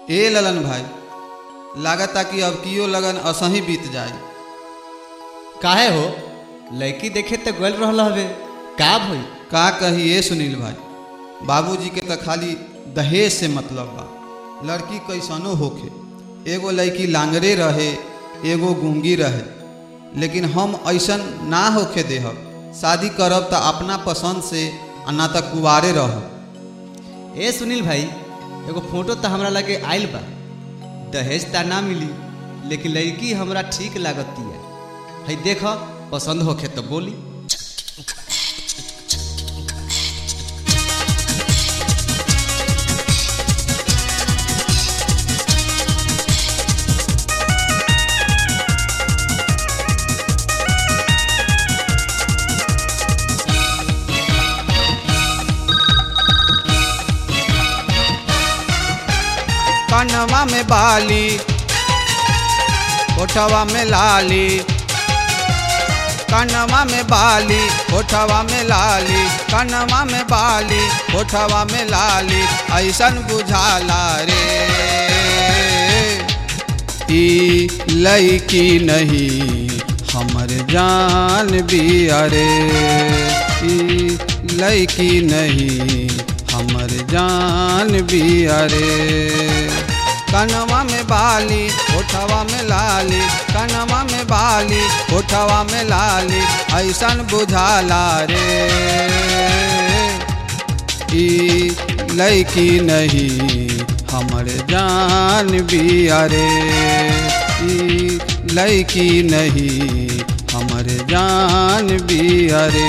ए ललन भाई लागता कि अब कियो लगन असही बीत जाए काहे हो लड़की देखे तो गल रहल हवे का भई का कही ए सुनील भाई बाबूजी के तो खाली दहेज से मतलब बा लड़की कैसनो होखे एगो लड़की लांगरे रहे एगो गूंगी रहे लेकिन हम ऐसन ना होखे देहब शादी करब तो अपना पसंद से आ ना तो कुवारे रहब ए सुनील भाई एगो फोटो तो हमरा लगे आइल बा दहेज ता ना मिली लेकिन लड़की हमरा ठीक लागतिया है देख पसंद होखे तो बोली कनवा में बाली ओठवा में लाली कनवा में बाली ओठवा में लाली कनवा में बाली ओठवा में लाली ऐसन बुझाला रे ई लईकी नहीं हमर जान बिया रे ई लईकी नहीं हमर जान बिया रे कनवा में बाली ओठवा में लाली कनवा में बाली ओठवा में लाली ऐसन बुझाला रे ई लईकी नहीं हमर जान बिया रे ई लईकी नहीं हमर जान बिया रे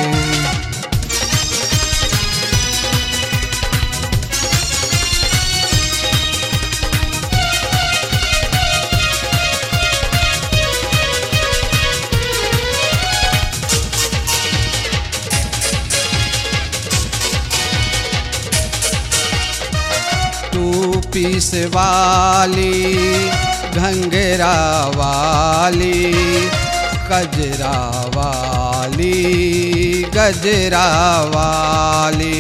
तू पीस वाली घंगरा वाली कजरा वाली गजरा वाली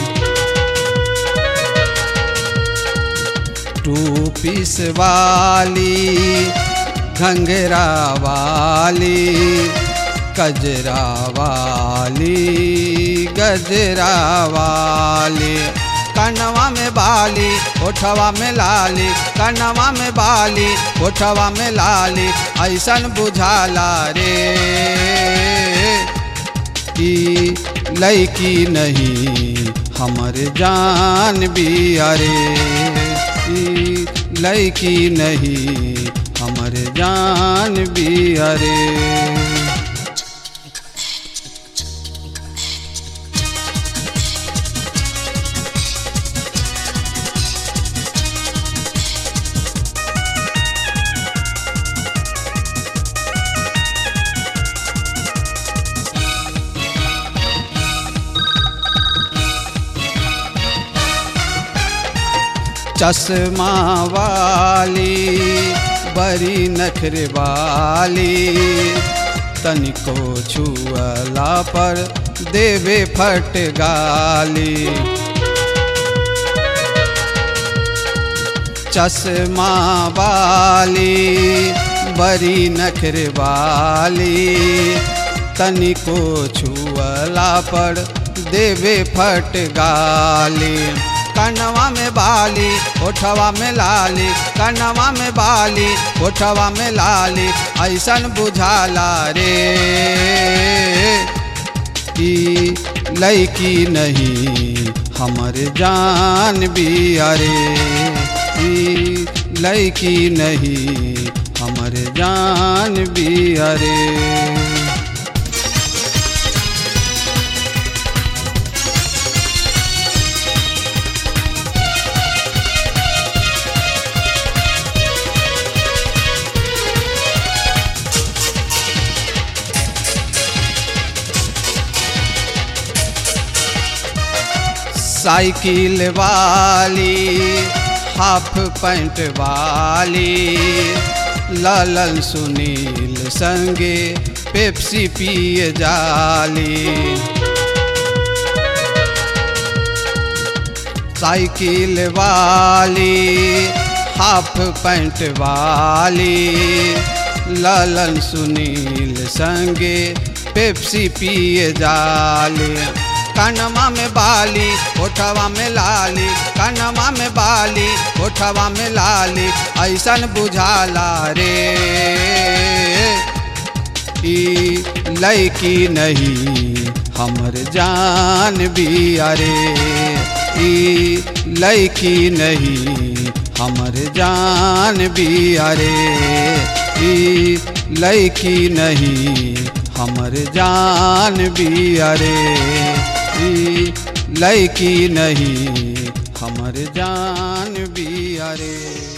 टू पीस वाली घंगरा वाली कजरा वाली गजरा वाली कनवा में बाली ओठवा में लाली कनवा में बाली ओठवा में लाली ऐसन बुझाला रे ई लईकी नहीं हमर जान बिया रे ई लईकी नहीं हमर जान बिया रे चश्मा वाली बड़ी नखरे वाली तनिको छुअला पर देवे फट गाली चश्मा वाली बड़ी नखरे वाली तनिको छुअला पर देवे फट गाली कनवा में बाली ओठवा में लाली कनवा में बाली ओठवा में लाली ऐसन बुझाला रे ई लईकी नहीं हमर जान बिया रे ई लईकी नहीं हमर जान बिया रे साइकिल वाली हाफ पैंट वाली लालन सुनील संगे पेप्सी पिए जाली साइकिल वाली हाफ पैंट वाली ललन सुनील संगे पेप्सी पिए जाले कनमा में बाली ओठवा में लाली कनमा में बाली ओठवा में लाली ऐसन बुझाला रे ई लैकी नहीं हमर जान भी अरे ई लैकी नहीं हमर जान भी अरे ई लैकी नहीं हमर जान भी अरे ई लैकी नहीं हमर जान भी अरे